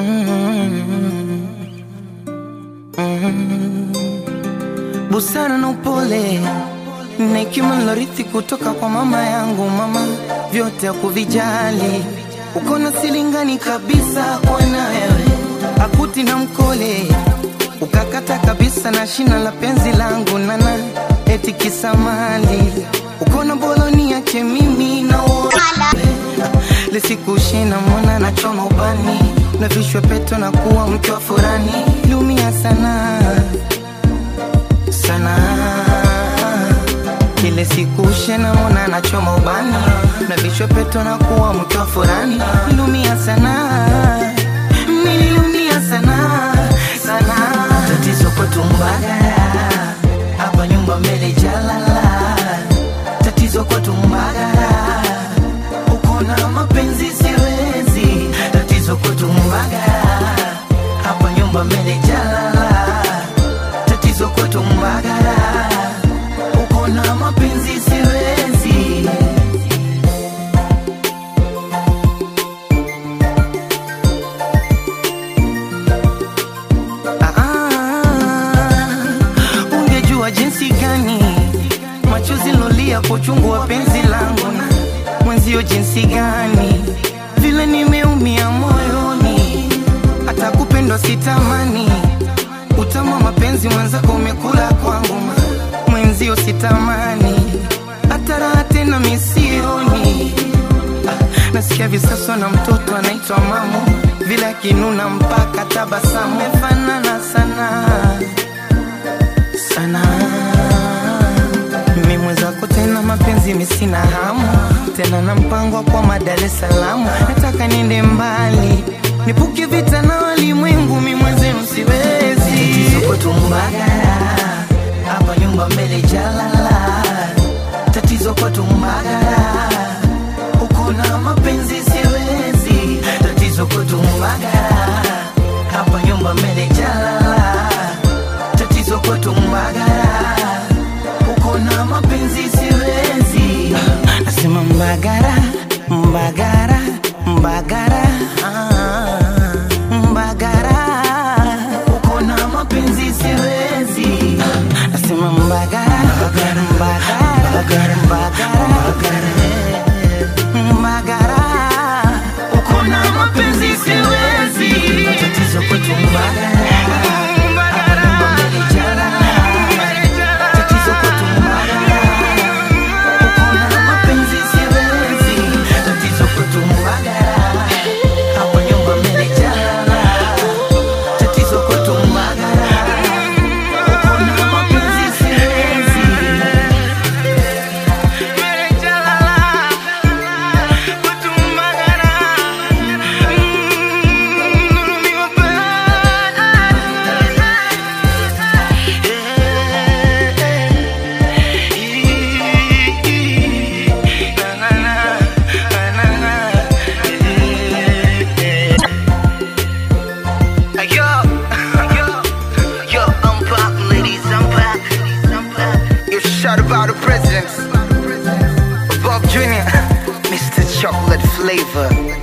busara na upole na hekima nilorithi kutoka kwa mama yangu. Mama vyote hakuvijali, uko na silingani kabisa kwa na wewe, akuti na mkole ukakata kabisa na shina la penzi langu nana eti kisamali uko na boloni yake mimi na lisikushina mwana na choma ubani na vishwe peto na kuwa mke wa furani liumia sana sana kile siku shena mwana na choma ubani na vishwe peto na kuwa mke wa furani liumia sana niliumia sana sana tatizo kwetu mbagara hapa nyumba mbele jalala tatizo kwetu mbagara uko na mapenzi siwezi tatizo kwetu mbagara hapa nyumba mbele jalala tatizo kwetu mbagara uko na mapenzi siwezi Ah, ungejua jinsi gani machozi lolia kwa uchungu wa penzi langu na mwenzio jinsi gani vile nimeumia moyoni hata kupendwa sitamani utama mapenzi mwenzako umekula kwangu ma- mwenzio sitamani hata raha tena misioni Ah, nasikia visaswa na mtoto anaitwa mamu vile akinuna mpaka tabasamu mefanana sana sana mimi mwenzako tena mapenzi misina hamu tena na mpango wa kwa Dar es Salaam nataka niende mbali nipuke vita na walimwengu mi mwenzenu siwezi tatizo kwetu Mbagara hapa nyumba mbele jalala tatizo kwetu Mbagara uko na mapenzi siwezi tatizo kwetu Mbagara hapa nyumba mbele jalala tatizo kwetu Mbagara uko na mapenzi siwezi nasema Mbagara Mbagara Mbagara ah, Mbagara uko na mapenzi siwezi nasema Mbagara Mbagara Mbagara Mbagara Mbagara uko na mapenzi siwezi tatizo kwetu Mbagara Tatizo kwetu Mbagara. Uko na mapenzi siwezi. Tatizo kwetu Mbagara. Hapa nyumba mmenijala. Tatizo kwetu Mbagara. Uko na mapenzi siwezi. Yo, yo, yo, I'm back, ladies, I'm back. I'm back. You shout about the presidents. Bob Jr., Mr. Chocolate Flavor.